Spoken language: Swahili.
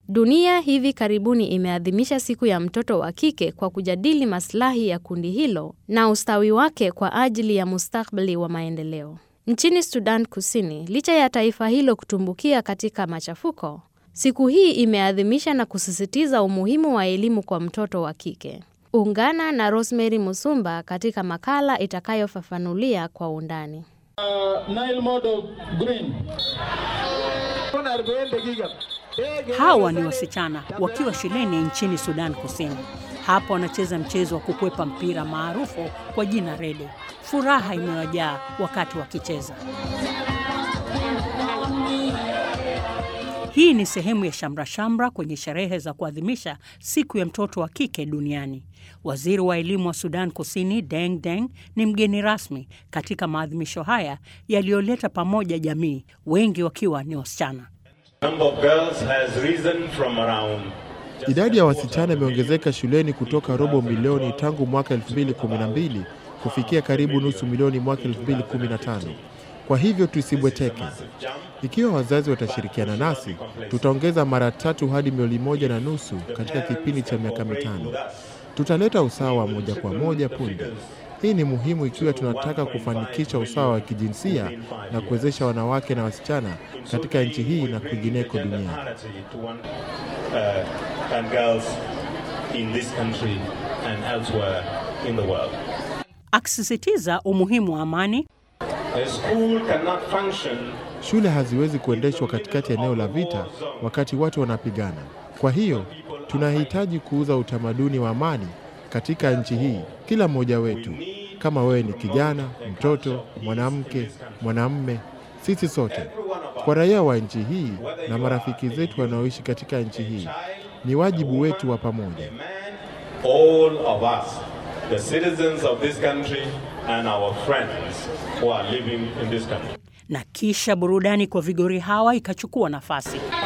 Dunia hivi karibuni imeadhimisha siku ya mtoto wa kike kwa kujadili maslahi ya kundi hilo na ustawi wake kwa ajili ya mustakabali wa maendeleo. Nchini Sudan Kusini, licha ya taifa hilo kutumbukia katika machafuko, siku hii imeadhimisha na kusisitiza umuhimu wa elimu kwa mtoto wa kike. Ungana na Rosemary Musumba katika makala itakayofafanulia kwa undani. Hawa ni wasichana wakiwa shuleni nchini Sudan Kusini. Hapa wanacheza mchezo wa kukwepa mpira maarufu kwa jina rede. Furaha imewajaa wakati wakicheza. Hii ni sehemu ya shamra shamra kwenye sherehe za kuadhimisha siku ya mtoto wa kike duniani. Waziri wa elimu wa Sudan Kusini Deng Deng ni mgeni rasmi katika maadhimisho haya yaliyoleta pamoja jamii, wengi wakiwa ni wasichana. Idadi ya wasichana imeongezeka shuleni kutoka robo milioni tangu mwaka 2012 kufikia karibu nusu milioni mwaka 2015. Kwa hivyo tusibweteke. Ikiwa wazazi watashirikiana nasi, tutaongeza mara tatu hadi milioni moja na nusu katika kipindi cha miaka mitano. Tutaleta usawa wa moja kwa moja punde. Hii ni muhimu ikiwa tunataka kufanikisha usawa wa kijinsia na kuwezesha wanawake na wasichana katika nchi hii na kwingineko duniani. Akisisitiza umuhimu wa amani, Shule haziwezi kuendeshwa katikati ya eneo la vita wakati watu wanapigana. Kwa hiyo tunahitaji kuuza utamaduni wa amani katika nchi hii, kila mmoja wetu, kama wewe ni kijana, mtoto, mwanamke, mwanamume, sisi sote, kwa raia wa nchi hii na marafiki zetu wanaoishi katika nchi hii, ni wajibu wetu wa pamoja. all of us, the citizens of this country and our friends who are living in this country. na kisha burudani kwa vigori hawa ikachukua nafasi.